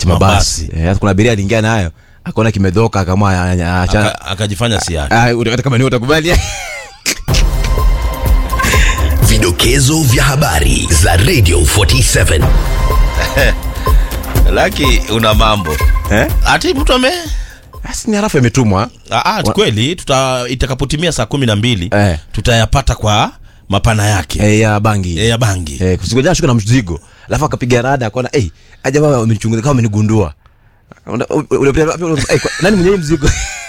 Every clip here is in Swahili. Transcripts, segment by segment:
cha mabasi Eh, sasa kuna abiria aliingia nayo akaona kimedhoka akaamua anya- acha- Aka- akajifanya si yake Ah, utakata kama ni utakubali Vidokezo vya habari za Radio 47. laki una mambo eh ati mtu ame basi ni harafu imetumwa Ah, ah, kweli tuta itakapotimia saa kumi na mbili Eh. tutayapata kwa mapana yake eh, ya bangi Eh, ya bangi eh kusikojana shuka na mzigo alafu akapiga rada akaona eh aje baba amenichunguza kama amenigundua Una- u- ule- ule- ule- eh, kwa- nani mwenye hii mzigo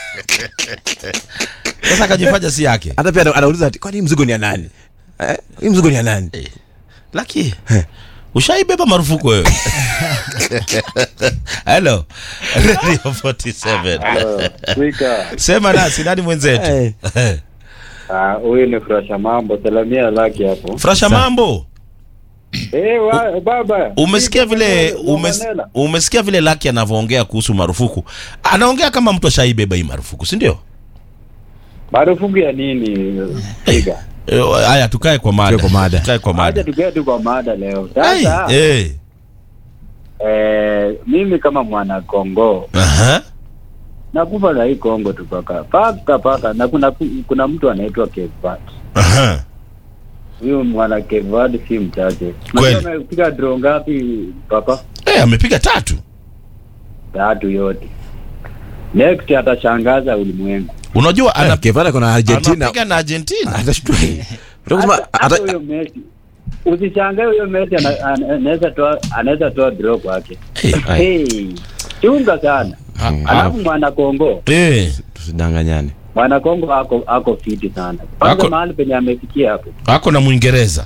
sasa akajifanya si yake hata pia ana- anauliza ati kwani hii mzigo ni ya nani eh hii mzigo ni ya nani laki ushaibeba marufuku wewe helo radio 47 Wika, sema nasi nani mwenzetu Eh. ah, huyu ni Frasha Mambo, salamia laki hapo. frasha mambo Eh, wa, baba. umesikia vile Wika, umes, Manela. umesikia vile laki anavyoongea kuhusu marufuku anaongea kama mtu ashaibeba hii marufuku si ndio Marufuku ya nini? Wika. Eh, haya tukae kwa mada Tukae kwa mada. tukae kwa Acha mada tukae tu kwa mada leo. Ai, Sasa eh. eh, mimi kama mwana Kongo Aha. nakufa na hii Kongo tu paka paka paka, na kuna kuna mtu anaitwa Kevat. Aha. Huyu mwana Kevat si mchache. Kweli. Unajua amepiga draw ngapi papa? Eh, amepiga tatu Tatu yote. Next atashangaza ulimwengu. unajua ana- Eh, Kevara kuna Argentina anapiga na argentina atashtua utakusema Hata- hata huyo Messi usishangae huyo Messi ana- ana- anaweza toa anaweza toa draw kwake. Eh, Hey, chunga sana. Alafu mwana Kongo, eh, tusidanganyane mwana Kongo ako ako fiti sana. Kwanza Ako- mahali penye amefikia hapo. ako na mwingereza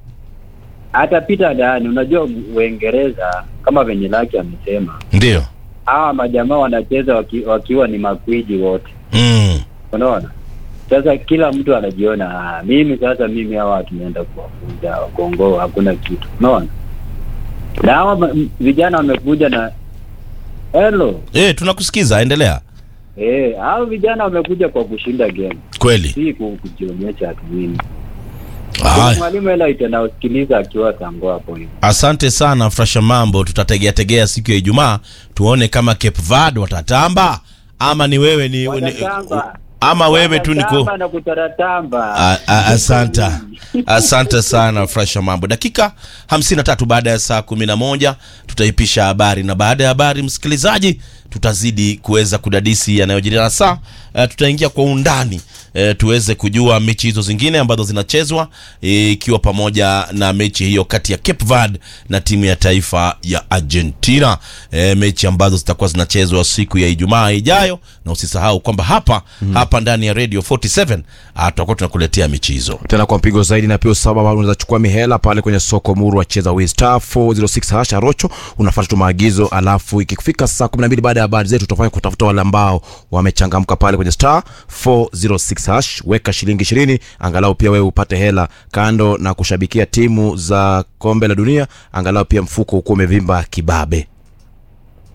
Atapita ndani. Unajua Uingereza kama venye laki amesema, ndio hawa majamaa wanacheza waki, wakiwa ni makwiji wote. mm. Unaona? Sasa kila mtu anajiona ah, mimi sasa mimi hawa tunaenda kuwafunza Kongo hakuna kitu. Unaona? Na hawa ma- m- vijana wamekuja na hello. eh, tunakusikiza endelea Eh, hao vijana wamekuja kwa kushinda game. kweli Si ku- kujionyesha ati nini. Haya. Mwalimu ela itanaosikiliza akiwa sango hapo hivi. asante sana frasha mambo tutategea tegea siku ya ijumaa tuone kama cape verde watatamba ama ni wewe ni, ni Watatamba. ama wewe tu niko Watatamba na kutaratamba. A- a- asante asante sana frasha mambo dakika 53 baada ya saa 11 tutaipisha habari na baada ya habari msikilizaji tutazidi kuweza kudadisi yanayojiri na saa uh, tutaingia kwa undani uh, tuweze kujua mechi hizo zingine ambazo zinachezwa eh, ikiwa pamoja na mechi hiyo kati ya Cape Verde na timu ya taifa ya Argentina e, mechi ambazo zitakuwa zinachezwa siku ya Ijumaa ijayo na usisahau kwamba hapa hapa ndani ya Radio 47 ah, tutakuwa tunakuletea mechi hizo tena kwa mpigo zaidi na pia usaba unaweza chukua mihela pale kwenye soko muru wacheza wi star 406 hasha rocho unafuata tu maagizo alafu ikifika saa 12 baada ya habari zetu tutafanya kutafuta wale ambao wamechangamka pale kwenye star 406 hash weka shilingi 20 angalau pia wewe upate hela kando na kushabikia timu za kombe la dunia angalau pia mfuko ukuwa umevimba kibabe